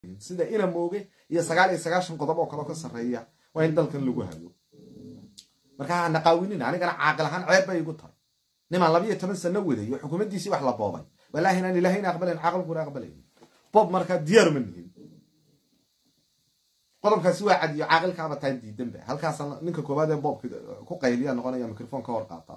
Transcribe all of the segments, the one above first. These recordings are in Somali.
sida ina mooge iyo sagaal iyo sagaashan qodob oo kaleo ka sarreeya waa in dalkan lagu hago marka ha naqaawinin anigana caaqil ahaan ceeb bay igu tahay nimaan labiyo toban sano waday oo xukuumaddiisii wax la boobay walaahi inaan ilahayna aqbalayn caaqilkuna aqbalayn bob markaa diyaaruma nihin qodobkaasi waa cadiyo caaqilkaaba taa diidanba halkaasa ninka koowaad ee boobka ku qayliya noqonaya microphone ka hor qaataa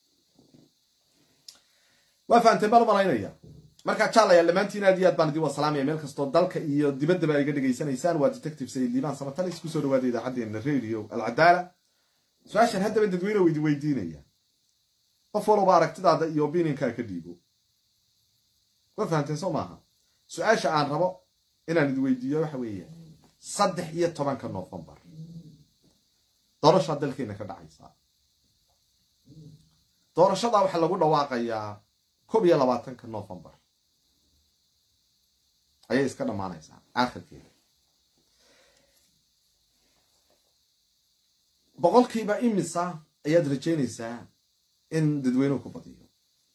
waa fahamteen baan u malaynaya markaa jaalayaal dhammaantiin aad iyo aad baan idin wasalaamaya meel kastoo dalka iyo dibaddaba iga dhegaysanaysaan waa detective sayid liibaan samatalis kusoo dhawaada idaacaddeenna radio alcadaala su-aashan haddaba dadweyne u idin weydiinaya qof walba aragtidaada iyo opinionkaa ka dhiibo waa fahamteen soo maaha su-aasha aan rabo inaan idin weydiiyo waxa weeye saddex iyo tobanka novembar doorashaa dalkeena ka dhacaysaa doorashadaa waxaa lagu dhawaaqayaa koob iyo labaatanka novembar ayay iska dhammaanaysaa aakhirkeeda boqolkiiba imisa ayaad rajaynaysaa in dadweynuhu ku badiyo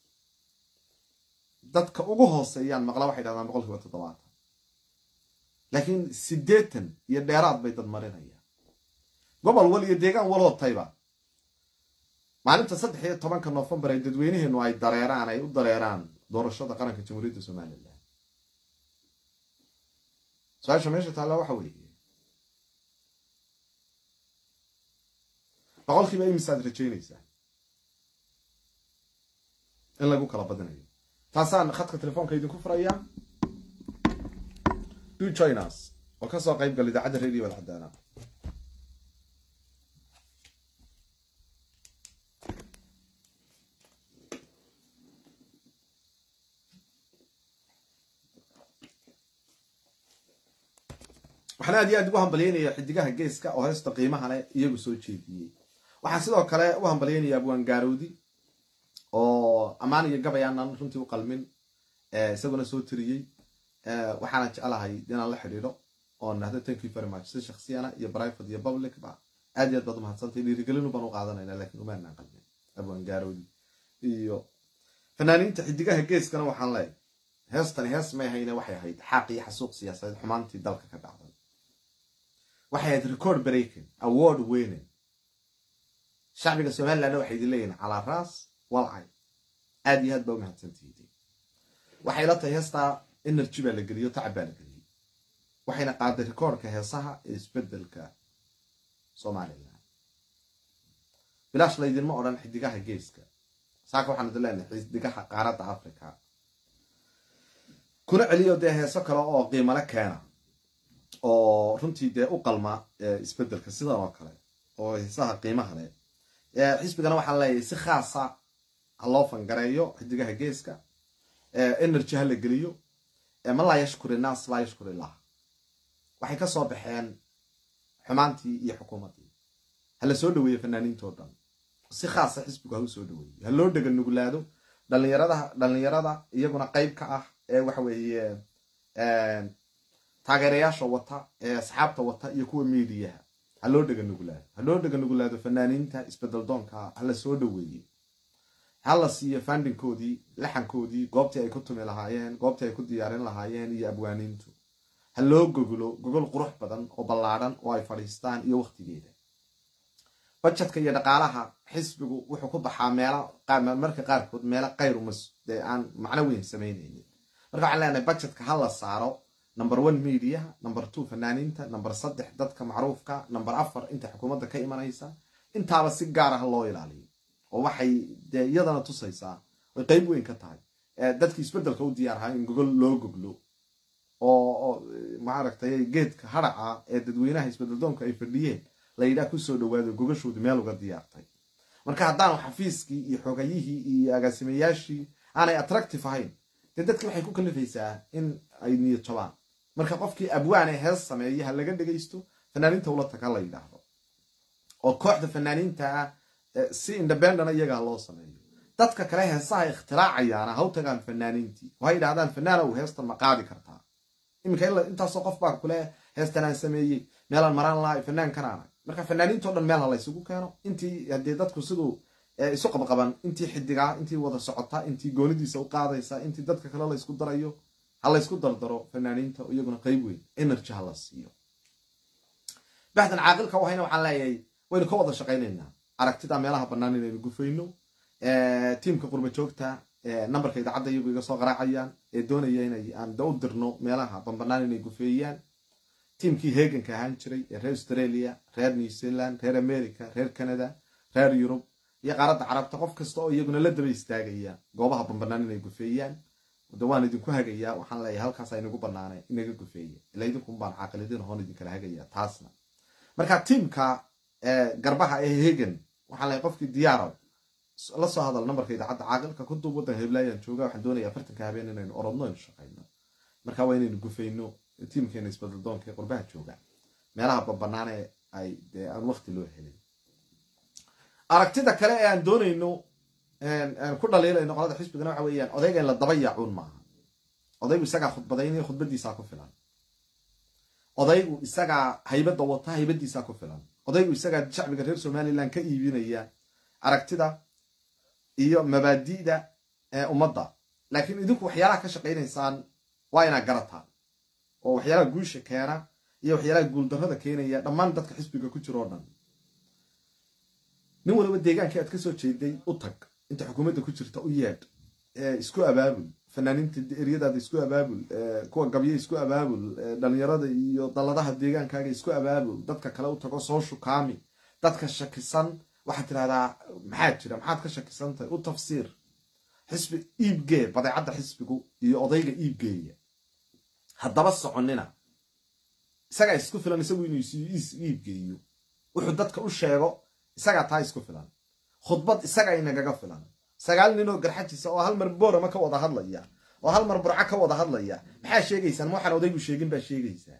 dadka ugu hooseeyaan maqla waxay dhahdaan boqolkiiba toddobaatan laakiin siddeetan iyo dheeraad bay dad marinayaan gobol wal iyo deegaan walootayba maalinta saddex iyo tobanka novembar ay dadweynaheenu ay dareeraan ay u dareeraan doorashada qaranka jamhuuriyadda somalilan su-aasha meesha taalla waxa weeye boqolkiiba imisaad rajaynaysaa in lagu kala badinayo taasaan khadka telefoonka idinku furayaa do joinas oo kasoo qayb gal idaacadda radio alcadaana waxaan aad iyo aad ugu hambalyaynaya xidigaha geeska oo heesta qiimaha leh iyagu soo jeediyey waxaan sidoo kale u hambalyaynaya abwaan gaarowdi oo ammaan iyo gabay aanan runtii u qalmin isaguna soo tiriyey waxaana jeclahay inaan la xidhiidho oo nahdo thank you very much si shaksiyana iyo private iyo public ba aad iyo aad baad umahadsantay dhiirigelinu baan u qaadanayna lakin umaanaan qalmin abwaan gaarowdi iyo fanaaniinta xidigaha geeskana waxaan leeyahay heestani hees may ahayne waxay ahayd xaaq iyo xasuuq siyaasadeed xumaantii dalka ka dhacday waxay ahayd record breaking award winning shacbiga somalilandna waxay idin leeyihin calaa raas walcay aad iyo aad baa umahadsantihiin waxay la tahay heestaa energy baa la geliyo tacab baa la geliyey waxayna qaaday recordka heesaha ee isbedelka somalilan bilaash laydinma odhan xidigaha geeska saaka waxaan idin leenahay xidigaha qaaradda africa kuna celiyo dee heeso kale oo qiimale keena oo runtii dee u qalma isbedelka sidan oo kale oo heesaha qiimaha leh xisbigana waxaan leeyahay si khaasa ha loo fangareeyo xidigaha geeska energy ha la geliyo man laa yashkur innaas laa yashkur illah waxay ka soo baxeen xumaantii iyo xukuumaddii ha la soo dhaweeyo fanaaniintoo dhan si khaasa xisbigu ha u soo dhaweeyo ha loo dhega nuglaado dhalinyarada dhalinyarada iyaguna qeyb ka ah ee waxa weeye taageerayaasha wata ee asxaabta wata iyo kuwa miidiyaha ha loo dhega nuglaado ha loo dhega nuglaado fanaaniinta isbedel doonka ha la soo dhaweeye ha la siiyo fandinkoodii laxankoodii goobtii ay ku tumi lahaayeen goobtii ay ku diyaarin lahaayeen iyo abwaaniintu ha loo goglo gogol qurux badan oo ballaadhan oo ay fadhiistaan iyo wakhtigeeda bajetka iyo dhaqaalaha xisbigu wuxuu ku baxaa meelo marka qaarkood meelo kayrumas dee aan macno weyn samaynaynin marka waxaan leenahay bajetka ha la saaro number one mediaha number two fanaaniinta number saddex dadka macruufka number afar inta xukuumadda ka imanaysa intaaba si gaara ha loo ilaaliyo oo waxay dee iyadana tusaysaa oy qeyb weyn ka tahay dadkii isbedelka u diyaarhaa in gogol loo goglo oo maaragtay geedka haraca ee dadweynaha isbedeldoonka ay fadhiyeen la yidhaah kusoo dhawaado gogashoodu meel uga diyaartay marka haddaan xafiiskii iyo xogayihii iyo agaasimayaashii aanay attractive ahayn dee dadki waxay ku kalifaysaa in ay niyad jabaan marka qofkii abwaane hees sameeya ha laga dhegaysto fanaaniinta ula tag ha la yidhaahdo oo kooxda fanaaniinta ah si independent iyagaa loo sameeyo dadka kale heesaha ikhtiraacayaan ha u tagaan fanaaniintii oo ha yidhahdaan fanaana u heestan ma qaadi kartaa iminka intaasoo qof baa kule heestan aan sameeyey meelaan maraan lahay fanaankanaana marka fanaaniintao dhan meel ha laysugu keeno intii haddii dadku siduu isu qabqaban intii xidigaa intii wada socota intii goonidiisa u qaadaysa intii dadka kale la ysku darayo ha laysku dardaro fanaaniinta iyaguna qeyb weyn energy ha la siiyo baxdan caaqilka wahayna waxaan leeyahay waynu ka wada shaqaynaynaa aragtida meelaha bannaan inaynu gufayno tiimka qurba joogta nambarka idaacadda iyagu iga soo qaraacayaan ee doonaya inay aan da u dirno meelaha banbanaan inay gufeeyaan tiimkii heeganka ahaan jiray ee reer australia reer new zealand reer america reer canada reer yurub iyo qaaradda carabta qof kasta oo iyaguna la daba istaagaya goobaha banbanaan inay gufeeyaan de waan idinku hagayaa waxaan leeyahay halkaas aynagu banaanay inaga gufeeya ila idinkun baan caaqilidin hoon idinkala hagaya taasna marka tiimka garbaha ee hegan waxaan leeyahay qofkii diyaaraw la soo hadal nambarka idaacadda caaqilka ku duub waddan heblaayaan jooga waxaan doonaya afartanka habeen inaynu orodno aynu shaqayno marka waa inaynu gufayno tiimkeena isbadaldoonka ee qurbaha jooga meelaha babanaane ay dee aan wakti loo helin aragtida kale ee aan doonayno ku dhaliilayno qolada xisbigana waxa weeyaan odayga in la daba yaacuun maaha odaygu isagaa khudbadaynaya khudbadiisaa ku filan odaygu isagaa haybadda wata haybadiisaa ku filan odaygu isagaa shacbiga reer somalilan ka iibinaya aragtida iyo mabaadi'da ee ummadda laakiin idinku waxyaalaha ka shaqaynaysaan waa inaad garataan oo waxyaalaha guusha keena iyo waxyaalaha guuldarrada keenaya dhammaan dadka xisbiga ku jiro o dhan nin waliba deegaankii aad ka soo jeeday u tag inta xukuumadda ku jirta u yeedh isku abaabul fanaaniinta eryadaada isku abaabul kuwa gabyo isku abaabul dhalinyarada iyo dalladaha deegaankaaga isku abaabul dadka kale u tago soo shukaami dadka shakisan waxaad tidhahdaa maxaad jira maxaad ka shakisantahay u tafsiir xisbi iibgee badeecadda xisbigu iyo odayga iibgeeya haddaba soconina isagaa isku filan isagu inuu is iibgeeyo wuxuu dadka u sheego isagaa taa isku filan khudbad isagaa inagaga filan sagaal nin oo garxajisa oo hal mar boorama ka wada hadlaya oo hal mar burco ka wada hadlaya maxaa sheegaysaan ma waxaan odaygu sheegin baa sheegaysaa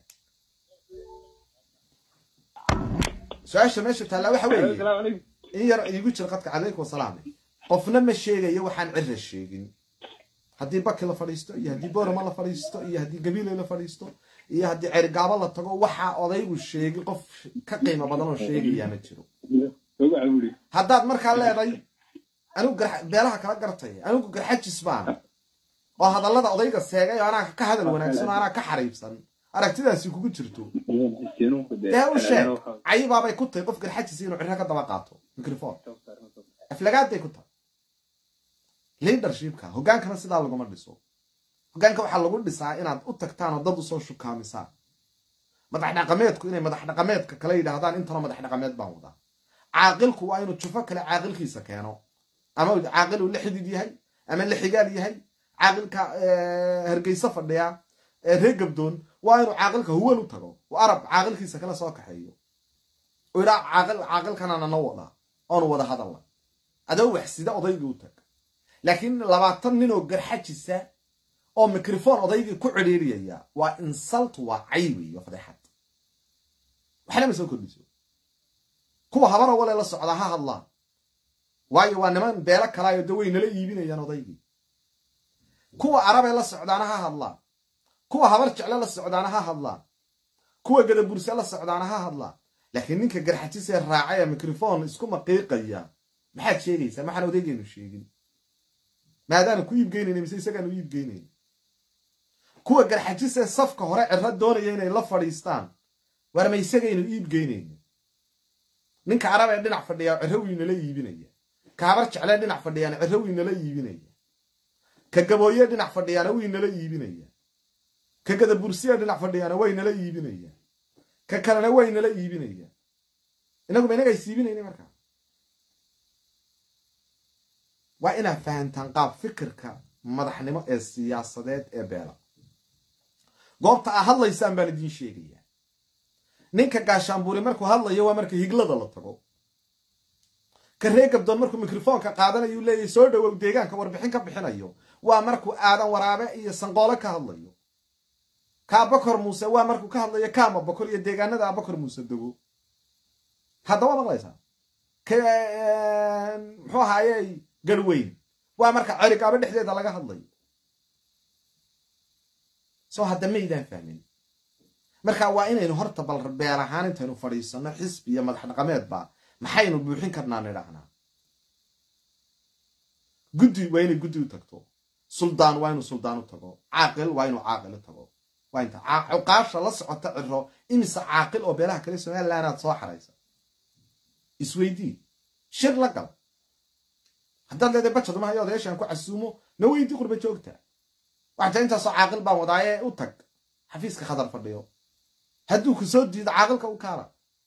su-aasha meesha taallaa waxa weeye in yar iigu jira qadka calaykum wasalaam qofna ma sheegayo waxaan cira sheegin haddii baki la fadhiisto iyo haddii boorama la fadhiisto iyo haddii gabiiley la fadhiisto iyo haddii cerigaabo la tago waxaa odaygu sheegin qof ka qiimo badan oo sheegayaa ma jiro haddaad markaa leeday anigu beelaha kala gartaya anigu garxajis baan oo hadallada odayga seegay oo anaa ka hadal wanaagsan oo anaa ka xariibsan aragtidaasi kugu jirto dee u sheeg cayibaabay ku tahay qof garxajis inuu cirro ka daba qaato microphone aflagaaday ku tahay leadershipka hoggaankana sidaa laguma dhiso hoggaanka waxaa lagu dhisaa inaad u tagtaan oo dad usoo shukaamisaan madax dhaqameedku inay madax dhaqameedka kale yidhaahdaan intanoo madax dhaqameed baan wadaa caaqilku waa inuu jufo kale caaqilkiisa keeno ama caaqil uu la xidid yahay ama la xigaal yahay caaqilka hargeysa fadhiya reer gabdoon waa inuu caaqilka huwan u tago oo arab caaqilkiisa kale soo kaxeeyo oo idhaa caaqil caaqilkanana na wadaa oonu wada hadalla adoo waxsida odaygii u tag laakiin labaatan nin oo garxajisa oo microphone odaygii ku cidhiiriyaya waa insult waa cay weeyo fadeexad waxna ma soo kordhiso kuwa habara wale la socdaa ha hadlaan waayo waa niman beelo kalaayo de way nala iibinayaan odaygii kuwa arabee la socdaana ha hadlaan kuwa habar jecle la socdaana ha hadlaan kuwa gadaburse la socdaana ha hadlaan laakiin ninka garxajisee raacaya microphone isku maqiiqaya maxaad sheegaysaa maxaan odaygeenu sheegin maadaanu ku iibgeynayna mise isagaanu iibgeynayna kuwa garxajisee safka hore ciro doonaya inay la fadhiistaan war ma isagaynu iibgeynayna ninka arab ee dhinac fadhiyaa ciro wiynala iibinaya ka habar jeclee dhinac fadhiyaana ciro wiynala iibinaya ka gabooye dhinac fadhiyaana wiynala iibinaya ka gadabursiya dhinac fadhiyaana waynala iibinaya ka kalena waynala iibinaya inaguma inaga is iibinayna markaa waa inaad fahantaan qaab fikirka madaxnimo ee siyaasadeed ee beela goobta aa hadlaysaan baan idiin sheegayaa ninka gaashaanbuuri markuu hadlayo waa marka higlada la tago ka ree gabdoon markuu mikrofoonka qaadanayuu leeyahy soo dhowow deegaanka warbixin ka bixinayo waa markuu aadan waraabe iyo sanqoole ka hadlayo ka abakor muuse waa markuu ka hadlayo kaama bokor iyo deegaanada abakor muuse dego haddaba maqlaysaa muxuu ahaaye garweyn waa marka celigaabo dhexdeeda laga hadlayo soo hadda maydaan fahmin marka waa inaynu horta bal beel ahaan intaynu fadhiisano xisbi iyo madax dhaqameedba maxaynu buuxin karnaa nidhaahnaa guddi waa inay guddi u tagto suldaan waa inuu suldaan u tago caaqil waa inuu caaqil u tago waa inta cuqaasha la socota ciro imise caaqil oo beelaha kale somaliland aad soo xaraysa isweydii shir la gal haddaad leedahay bajad mahayo odayaashaan ku casuumo na weydii qurba joogta waxaa jira intaasoo caaqil baan wadaaye u tag xafiiska khadar fadhiyo hadduu ku soo diido caaqilka u kaala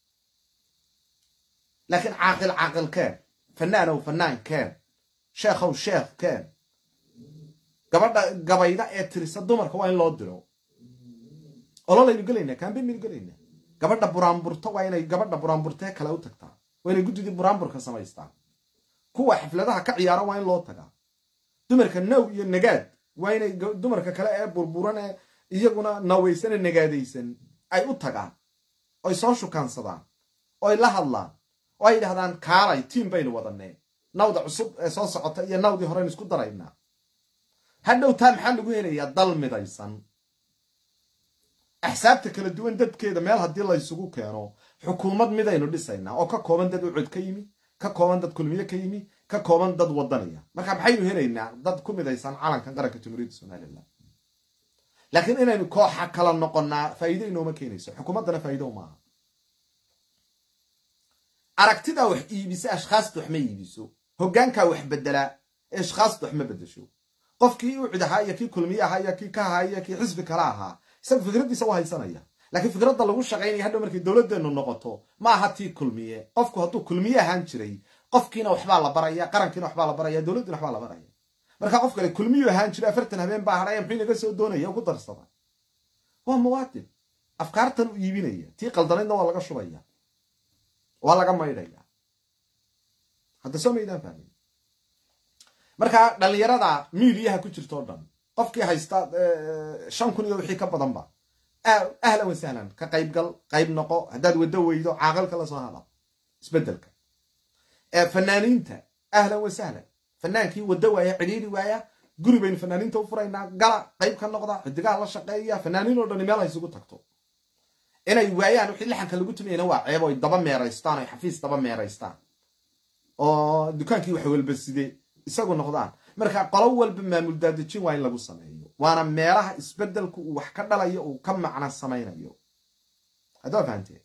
laakiin caaqil caaqil keen fanaanow fanaan keen sheekhow sheekh keen gabadha gabayda ee tirisa dumarka waa in loo diro ololaynu gelaynaa kaambeyn baynu gelaynaa gabadha buraanburta waa inay gabadha buraanburtee kale u tagtaa waa inay guddidii buraanburka samaystaan kuwa xafladaha ka ciyaara waa in loo tagaa dumarka now iyo nagaad waa inay dumarka kale ee burburan ee iyaguna nawaysan ee nagaadaysan ay u tagaan oy soo shukaansadaan oy la hadlaan oo ay yidhahdaan kaalay tiim baynu wadanee nawda cusub ee soo socota iyo nawdii horeynu isku daraynaa hadhow taa maxaa lagu helayaa dal midaysan axsaabta kala duwan dadkeeda meel haddii laysugu keeno xukuumad midaynu dhisaynaa oo ka kooban dad ucod ka yimi ka kooban dad kulmiye ka yimi ka kooban dad wadanaya marka maxaynu helaynaa dad ku midaysan calankan qaranka jamhuuriyadda somalilan laakiin inaynu kooxa kala noqonnaa faa'iido inooma keenayso xukuumaddana faa'iido maaha aragtidaa wax iibisa ashkhaasta wax ma iibiso hoggaankaa wax beddelaa ee ashkhaasta wax ma beddesho qofkii ucid ahaa iyo kii kulmiye ahaa iyo kii ka ahaa iyo kii xisbi kale ahaa isaga fikraddiisa u haysanaya laakiin fikradda lagu shaqaynaya hadhow markay dowladdeenu noqoto ma aha tii kulmiye qofku hadduu kulmiye ahaan jiray qofkiina waxbaa la baraya qarankiina waxbaa la baraya dowladdiina waxbaa la baraya marka qof kale kulmiyu ahaan jiray afartan habeen baa hadhaya muxuu inaga soo doonaya ugu darsada waa muwaadin afkaartan u iibinaya tii qaldanaydna waa laga shubaya waa laga maydhaya hadda soo maydaan fahmin marka dhallinyarada miidiyaha ku jirta oo dhan qofkii haysta shan kun iyo wixii ka badanba ahlan wa sahlan ka qaybgal qayb noqo haddaad waddo weydo caaqilka la soo hada isbedelka fanaaniinta ahlan wa sahlan fanaankii waddo waaya cidhiiri waaya guri baynu fanaaniinta u furaynaa gala qayb ka noqda xidigaha la shaqeeya fanaaniin oo dhani meel ha isugu tagto inay waayaan wixii laxanka lagu tumayana waa ceeb oy daba meeraystaan oy xafiis daba meeraystaan oo dukaankii wax walba side isagu noqdaan marka qolo walba maamul daadejin waa in lagu sameeyo waana meelaha isbedelku uu wax ka dhalayo uu ka macna samaynayo haddaa fahamtee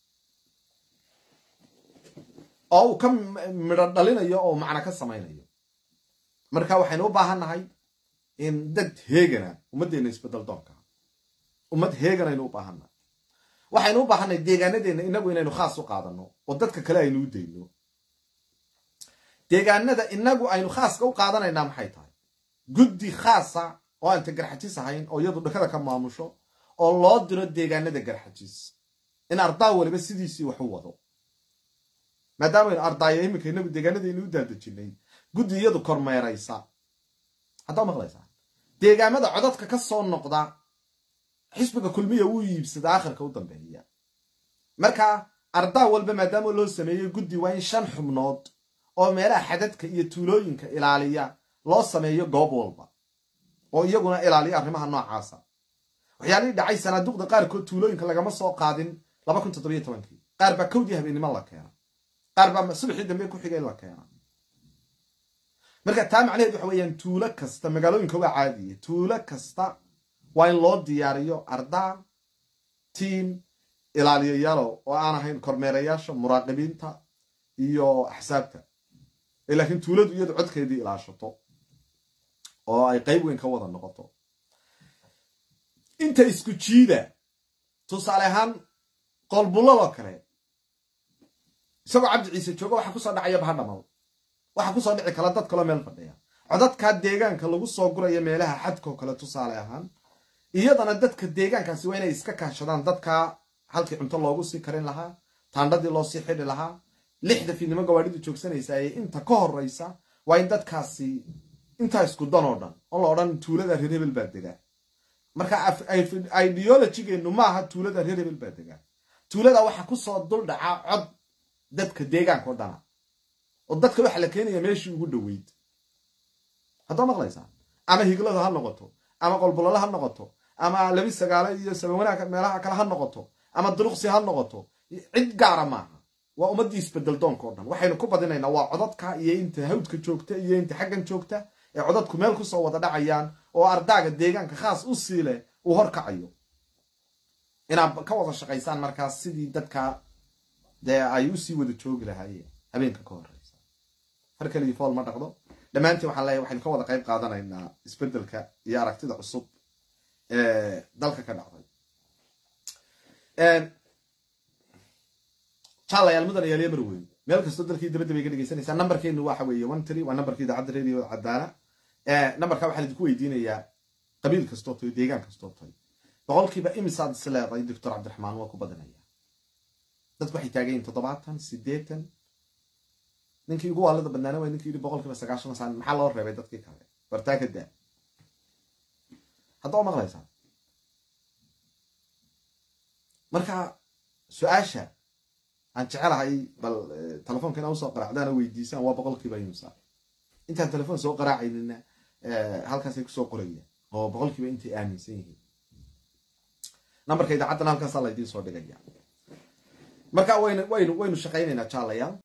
oo uu ka midho dhalinayo oo macna ka samaynayo marka waxaynu u baahan nahay in dad heegana ummaddeena isbedel doonka ummad heegan aynu u baahannahay waxaynu u baahannahay deegaanadeenna inagu inaynu khaas u qaadano oo dadka kale aynu u dayno deegaanada inagu aynu khaaska u qaadanaynaa maxay tahay guddi khaasa oo aan ta garxajis ahayn oo iyadu dhakada ka maamusho oo loo diro deegaanada garxajis in ardaa waliba sidiisii wax u wado maadaamaaynu ardaaya iminka inagu deegaanadaynu u daadejinay guddi iyadu kormeeraysa haddaa maqlaysaa deegaamada codadka ka soo noqda xisbiga kulmiya wuu iibsada akhirka u dambeeya marka ardaa walba maadaama loo sameeyey guddi waa in shan xubnood oo meelaha xadadka iyo tuulooyinka ilaaliya loo sameeyo goob walba oo iyaguna ilaaliya arrimaha noocaasa waxyaalihii dhacay sanaaduqda qaarkood tuulooyinka lagama soo qaadin laba kun toddobiyo tobankii qaar baa kowdii habeennimo la keena qaar baa subaxii dambe ku xigay la keena marka taa macnaheed waxa weeyaan tuulo kasta magaalooyinka waa caadiya tuulo kasta waa in loo diyaariyo ardaa tiim ilaaliyayaalo oo aan ahayn kormeerayaasha muraaqibiinta iyo axsaabta laakiin tuuladu iyadu codkeedii ilaashato oo ay qayb weyn ka wada noqoto inta isku jiida tusaale ahaan qolbulladoo kale isagoo cabdi ciise jooga waxaa kusoo dhacaya bahadhamal waxaa kusoo dhici kala dad kaloo meel fadhiya codadkaa deegaanka lagu soo guraya meelaha xadkoo kale tusaale ahaan iyadana dadka deegaankaasi waa inay iska kaashadaan dadkaa halkii cunto loogu sii karin lahaa taandhadii loo sii xidhi lahaa lixda fiidnimo gawaadhidu joogsanaysa ee inta ka horeysa waa in dadkaasi intaa isku dan oo dhan oo la odhan tuulada reer hebel baa degaa marka ideologigeennu maaha tuulada reer hebel baa degaa tuulada waxaa kusoo dul dhacaa cod dadka deegaanka o dhana oo dadka waxaa la keenaya meeshii ugu dhoweyd haddaa maqlaysaa ama higlada ha noqoto ama qolbololo ha noqoto ama labi sagaalo iyo sabawanaag meelaha kale ha noqoto ama duruqsi ha noqoto cid gaara maaha waa ummaddii isbedel doonka o dhan waxaynu ku badinaynaa waa codadka iyo inta hawdka joogta iyo inta xaggan joogta ee codadku meel kusoo wada dhacayaan oo ardaaga deegaanka khaas u sii leh uu horkacayo inaad ka wada shaqaysaan markaas sidii dadka dee ay usii wada joogi lahaayeen habeenka ka horeysa har keligii fool ma dhaqdo dhammaantiin waxaan leeyahay waxaynu ka wada qayb qaadanaynaa isbedelka iyo aragtida cusub ee dalka ka dhacday jaalayaal mudan ayaaliya marweyn meel kastoo dalkii dabadda bay ka dhegeysanaysaa nambarkeenu waxa weeye one three waa nambarkii idaacadda radio cadaana nambarka waxaa idinku weydiinayaa qabiil kastoo tahay deegaan kastoo tahay boqolkiiba imisaad is leedahay doctor cabdiraxmaan waa ku badanaya dadku waxay taagan yihin toddobaatan siddeetan ninkii ugu waalida badnaana waa ninkii yidhi boqolkiiba sagaashan saan maxaa loo reebay dadkii kale bartaa ka daa hadda waa maqlaysaa marka su-aasha aan jecelahay bal telefoonka inaa usoo qaraacdaana weydiisaan waa boqolkiiba imsa intaan telefoon soo qaraacaynina halkaasay kusoo qorayaan oo boqolkiiba intay aaminsan yihiin nambarka idaacaddana halkaasaa laydiin soo dhigaya marka waynu waynu waynu shaqaynaynaa jaalayaal